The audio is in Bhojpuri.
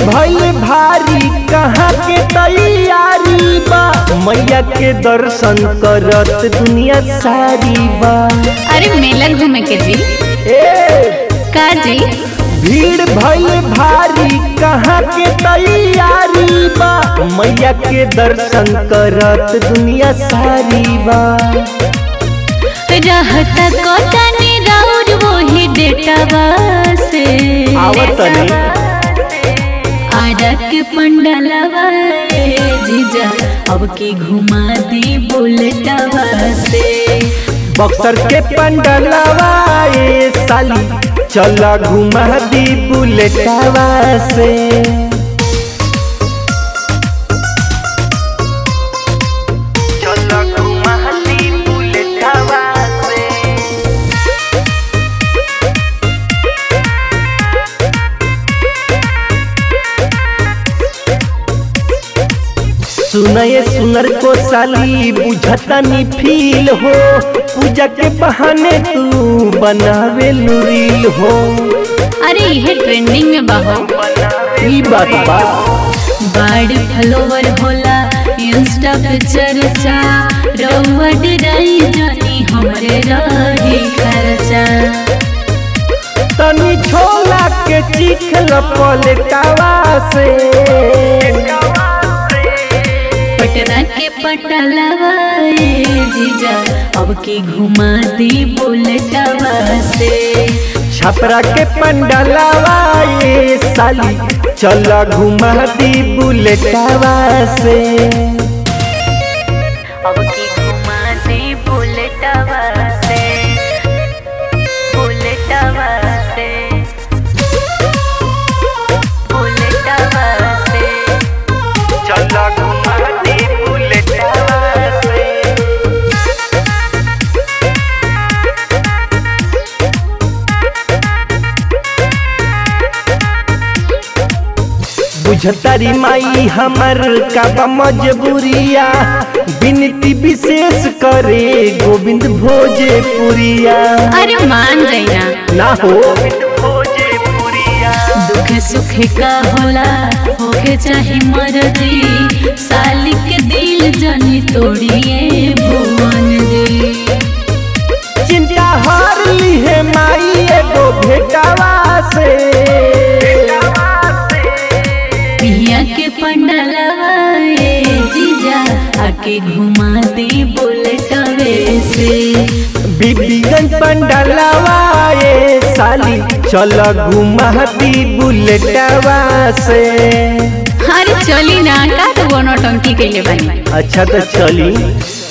भइल भारी कहाँ के तैयारी बा मैया के दर्शन करत दुनिया सारी बा अरे मेला घूमे के जी ए का जी भीड़ भइल भारी कहाँ के तैयारी बा मैया के दर्शन करत दुनिया सारी बा रहता कोटनी राउर वही डेटावा से आवत तनी आरा के पंडलवा ए जीजा अब की घुमा दी बुलेटवा से बक्सर के पंडलवा ए साली चला घुमा दी बुलेटवा से चला घुमा दी बुलेटवा से सुनये सुनर को साली बुझतनी फील हो पूजा के बहाने तू बनावे रील हो अरे यह ट्रेंडिंग में बाहो ई बात बा बड़ फॉलोवर होला इंस्टा पे चर्चा रउआ डराई जानी हमरे रही खर्चा तनी छोला के चिखल पलटावा से पटना के पटलवा ए जीजा अब की घुमा दी बुलेटवा से छपरा के पंडलवा ये साली चला घुमा दी बुलेटवा से अब की घुमा दी बुलेटवा से बुलेटवा से बुलेटवा से चला घुमा दी बुलेटवा से बुझतारी माई हमर का मजबूरिया विनती विशेष करे गोविंद भोजपुरिया अरे मान जाइना ना हो भोजपुरिया दुख सुख का होला होके चाहे मर्जी साली के दिल जनी तोड़िए भुवन दी चिंता हार ली है माई एगो भेटावा से पिया के पंडलवा ए जीजा आके घुमा दे बुलेटवे से बीबीगंज पंडलवा ये साली चल घुमा दी बुलेटवा से अरे चली ना का तो वो नौटंकी के लिए बनी अच्छा तो चली